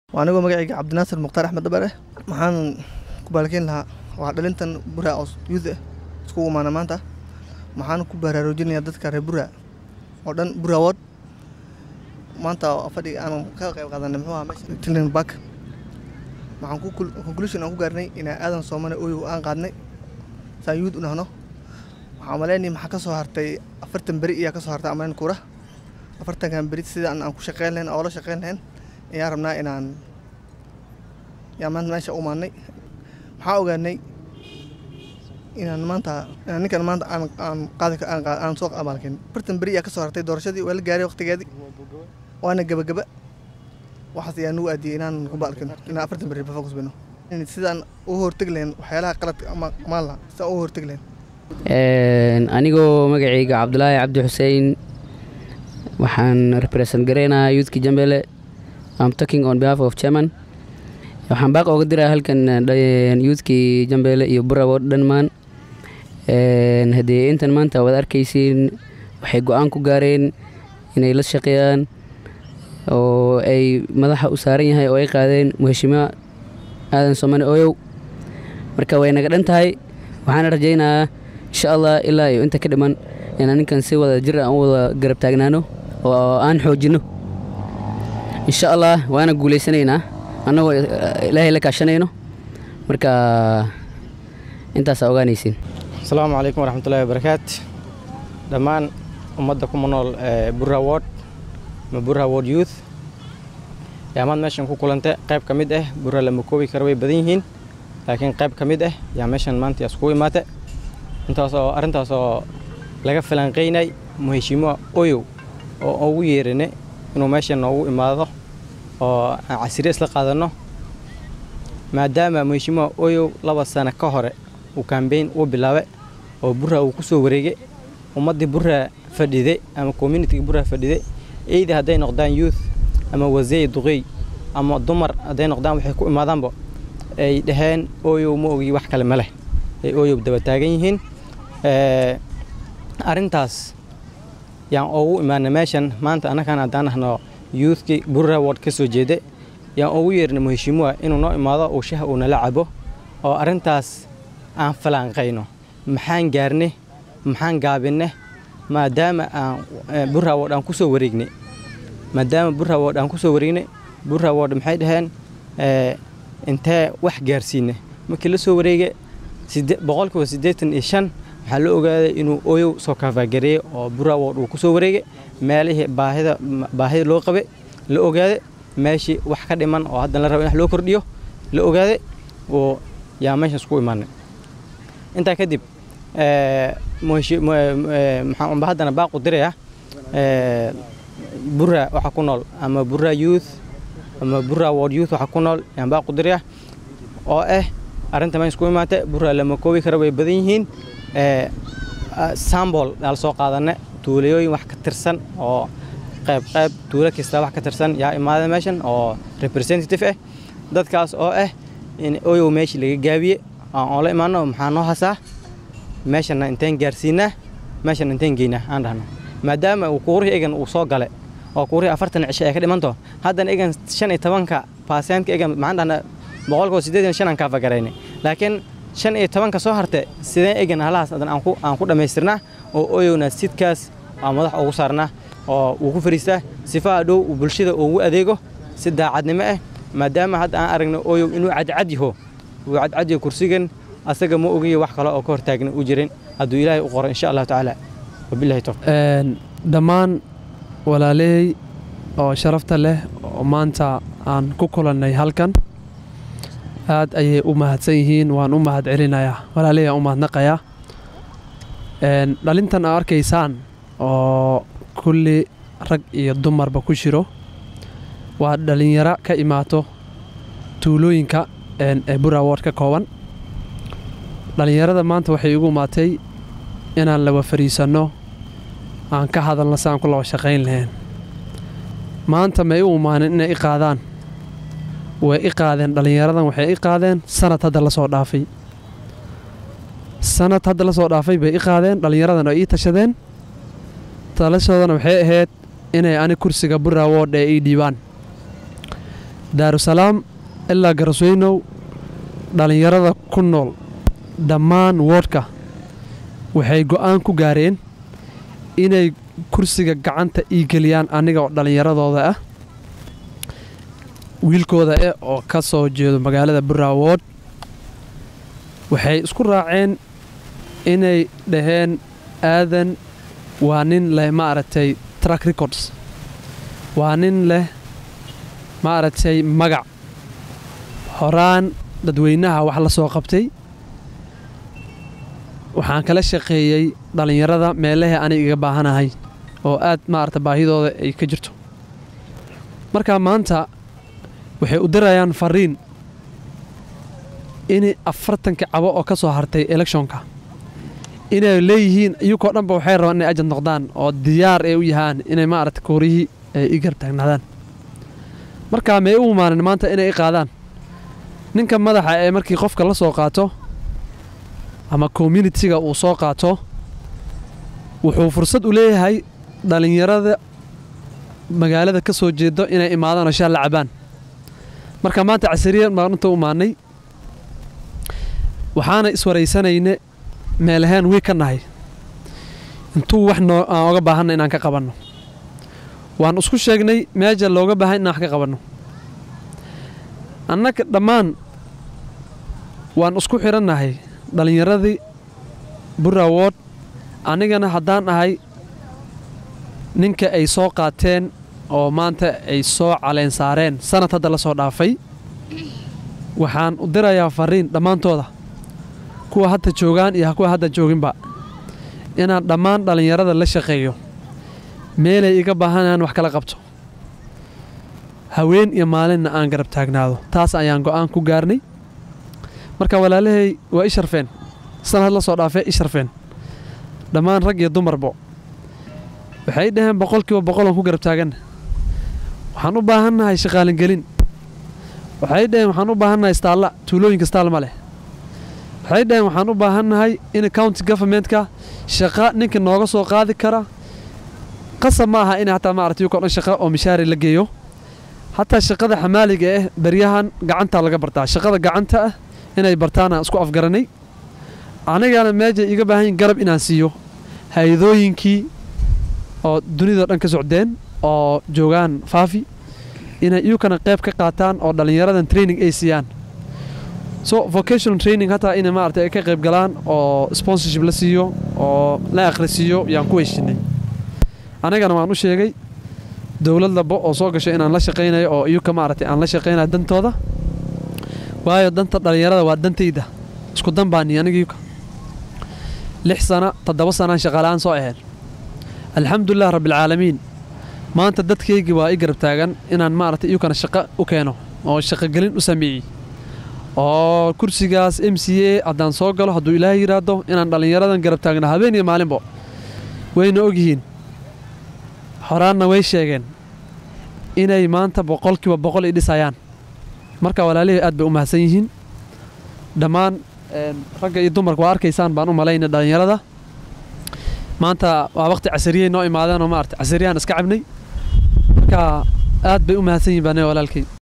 waa anigoo magacayga cabdinaasir mukhtaar axmed dabare waxaan ku baalkeyn lahaa waa dhalintan buraa oo youth ah iskugu imaana maanta waxaan ku baraarujinayaa dadka reer buraa oo dhan buraa ward maanta fadhi aan ka qayb qaadanay muxuu ahaa meesha children park waxaan ku conclusion aan ku gaarnay inaa aadan soomane oyow aan qaadnay saan youth u nahno waxaan maleynay maxaa ka soo hartay afartan beri iyaa ka soo hartay amaleyn kuura afartankan beri sidaan aan ku shaqeyn lahayn oo la shaqeyn lahayn ayaan rabnaa inaan yaa maanta meesha u maannay waxaan ogaanay inaan maanta inaan ninkan maanta aan aan qaadi aan aan soo abaalkin afartan beri iyaa ka soo hartay doorashadii waa la gaaray waqtigeedii waana gabagaba waxaas ayaa nugu aadiyay inaan ku baalkin inaan afartan beri focus bino sidaan u hortegi lahayn waxyaalaha qaladka ama amaan lahaa sidaan u hortegi lahayn anigoo magacayga cabdulaahi cabdi xuseen waxaan represent gareynayaa youthki jambele I'm talking on behalf of chairman waxaan baaq ooga diraa halkan youthki jambele iyo burawo dhanmaan haddii intan maanta waad arkaysiin waxay go-aan ku gaareen inay la shaqeeyaan oo ay madaxa u saaran yahay oo ay qaadeen muheshimiwa aadan somane oyow marka way naga dhan tahay waxaana rajaynayaa insha allah ilaa iyo inta ka dhiman inaan ninkan si wada jir aan u wada garab taagnaano oo aan xoojinno insha allah waana guulaysanaynaa annagoo ilaahay la kaashanayno marka intaasaa ogaanaysiin asalaamu calaykum waraxmatullahi wabarakaat dhammaan ummadda kuma nool burra ward ama burra ward youth yaa maad meeshan ku kulantay qayb ka mid ah burra lama koobi kara way badan yihiin laakiin qayb ka mid ah yaa meeshan maanta iskugu imaatay intaasoo arrintaasoo laga falanqaynay muheshimiwa oyow oo ugu yeerane inuu meeshan noogu imaado oo aan casire isla qaadanno maadaama muheshimiwa oyow laba sano ka hore uu kambeyn uu bilaabay oo burra uu ku soo wareegay ummaddii burra fadhiday ama communitiga burra fadhiday eyda hadday noqdaan youth ama waseey duqey ama dumar hadday noqdaan waxay ku imaadaanba ay dhaheen oyow ma ogi wax kale ma leh ay oyow daba taagan yihiin arrintaas yaan ugu imaanay meeshan maanta annakan haddaan ahno youthkii burra ward ka soo jeeda yaan ugu yeernay muheshimiwa inuu noo imaado uu shaha uu nala cabo oo arrintaas aan falanqayno maxaan gaarnay maxaan gaabinay maadaama aan burra ward aan ku soo wareegnay maadaama burra ward aan ku soo wareegnay burra ward maxay dhaheen intee wax gaarsiinay markii la soo wareegay boqolkiiba siddeetan iyo shan waxaa la ogaaday inuu oyow soo kaafagareeyey oo burawood uu ku soo wareegay meelihii baahida baahida loo qabay la ogaaday meeshii wax ka dhiman oo haddan la raba in wax loo kordhiyo la ogaaday oo yaa meeshaas ku imaanay intaa kadib maxaan unba haddana baaq u dirayaa burra waxa ku nool ama burra youth ama burra ward youth waxa ku nool yaan baaq u dirayaa oo ah arrinta meesha ku imaatay burra lama koobi kara way badan yihiin sambol daal soo qaadane tuulayooyin wax ka tirsan oo qayb qayb tuulo kasta wax ka tirsan yaa imaada meeshan oo representative ah dadkaas oo ah in oyow meeshii laga gaabiye aan oola imaano maxaa noo hasaa meeshana inteen gaarsiinaa meeshana inteen geynaa aan dhahno maadaama uu kuurihii egan uu soo galay oo kuurihii afartan cisho ay ka dhimanto haddana egan shan iyo tobanka baasentka egan maxaan dhahnaa boqolkiiba siddeetan shan aan kaafagaraynay laakiin shan iyo tobanka soo hartay sideen egan halahaas adan aan ku dhammaystirnaa oo oyowna sidkaas aan madax ugu saarnaa oo uu ku fariistaa sifaha dhow uu bulshada ugu adeego si daacadnimo ah maadaama hadda aan aragno oyow inuu cadcad yaho uu cadcad yaho kursigan asaga ma ogiyo wax kale oo ka hortaagna u jirin hadduu ilaahay u qoro insha allahu tacaala wabillahi tawfiq dhammaan walaaley oo sharafta leh oo maanta aan ku kulannay halkan aad ayay u mahadsan yihiin waan u mahad celinayaa walaaleyaan u mahadnaqayaa dhalintan aa arkaysaan oo kulli rag iyo dumarba ku jiro waa dhallinyaro ka imaato tuulooyinka ee burawood ka kooban dhallinyarada maanta waxay igu imaatay inaan laba fariisanno aan ka hadalno si aan ku laba shaqayn lahayn maanta may u imaanin inay i qaadaan way i qaadeen dhallinyaradan waxay i qaadeen sanad hadda la soo dhaafay sanad hadda la soo dhaafay bay i qaadeen dhallinyaradan oo ii tashadeen talashoodana waxay ahayd inay ani kursiga burawoodh ee ii dhiibaan daarusalaam ilaa garasweynow dhallinyarada ku nool dhammaan woodhka waxay go'aan ku gaareen inay kursiga gacanta ii geliyaan aniga oo dhallinyaradooda ah wiilkooda eh oo ka soo jeedo magaalada buraawood waxay isku raaceen inay dhaheen aadan waa nin leh maaragtay track records waa nin leh maaragtay magac horaan dadweynaha wax la soo qabtay waxaan kala shaqeeyey dhallinyarada meelahee anig iga baahanahay oo aad maarata baahidooda ay ka jirto markaa maanta waxay u dirayaan fariin in afartanka cabo oo ka soo hartay elekshonka inay leeyihiin iyagoo dhanba waxay rabaan inay ajad noqdaan oo diyaar ay u yahaan inay maarata koorihii ay i garab taagnaadaan markaa may u imaanin maanta inay i qaadaan ninka madaxa ee markii qofka la soo qaato ama communitiga uu soo qaato wuxuu fursad u leeyahay dhallinyarada magaalada ka soo jeedo inay imaadaan oo shaal la cabaan marka maanta casariya baan inta u imaanay waxaana iswaraysanayne meelahaan wey ka nahay intuu wax noo aan oga baahanna inaan ka qabanno waan isku sheegnay meeja looga baahan inaan wax ka qabanno annaga dhammaan waan isku xidhannahay dhallinyaradii burawood anigana haddaan ahay ninka ay soo qaateen oo maanta ay soo caleen saareen sanad hadda la soo dhaafay waxaan u dirayaa fariin dhammaantooda kuwa hadda joogaan iyo kuwa hadda jooginba inaan dhammaan dhallinyarada la shaqeeyo meelay iga baahanayaan wax kala qabto haween iyo maalinna aan garab taagnaado taas ayaan go'aan ku gaarnay marka walaalahay waa i sharfeen sanad la soo dhaafee i sharfeen dhammaan rag iyo dumarbo waxay dhaheen boqolkiiba boqolaan ku garab taaganna waxaan u baahannahay shaqaalingelin waxay dhaheen waxaan u baahannahay istaalla tuulooyinka istaal ma leh waxay dhaheen waxaan u baahannahay in county governmentka shaqa ninka nooga soo qaadi kara qasab ma aha in hataa maarata yuko dhan shaqa oo mishaari la geeyo hataa shaqada xamaaliga ah beryahan gacantaa laga bartaa shaqada gacanta ah inay bartaana isku afgaranay anigana meeja iga baahan garab inaan siiyo hay-adooyinkii oo dunidao dhan ka socdeen oo joogaan faafi inay iyukana qayb ka qaataan oo dhallinyaradan training ay siiyaan so vocational training hataa inay maarata ay ka qayb galaan oo sponsorship la siiyo oo la akhrisiiyo yaan ku heshinay anigana waan u sheegay dowlad labo oo soo gasho inaan la shaqaynayo oo iyuka maaragtay aan la shaqaynayo dantooda waayo danta dhallinyarada waa dantayda isku dan baani anigiyuka lix sana toddoba sanaan shaqaala'aan soo ahayn alxamdulilah rabbialcaalamiin maanta dadkaygii waa i garab taagan inaan maaragtay iyukana shaqo u keeno oo shaqogelin u sameeyey oo kursigaas m c a haddaan soo galo hadduu ilaahay yidhaahdo inaan dhallinyaradan garab taagno habeen iyo maalinbo wayna ogyihiin horaanna way sheegeen inay maanta boqolkiiba boqol i dhisayaan marka walaalihii aad bay u mahadsan yihiin dhammaan ragga iyo dumarka waa arkaysaan baan u malayna dhallinyarada maanta waa waqti casariyey noo imaadeen oo maarata casariyaan iska cabnay marka aad bay u mahadsan yihin baan walaalkay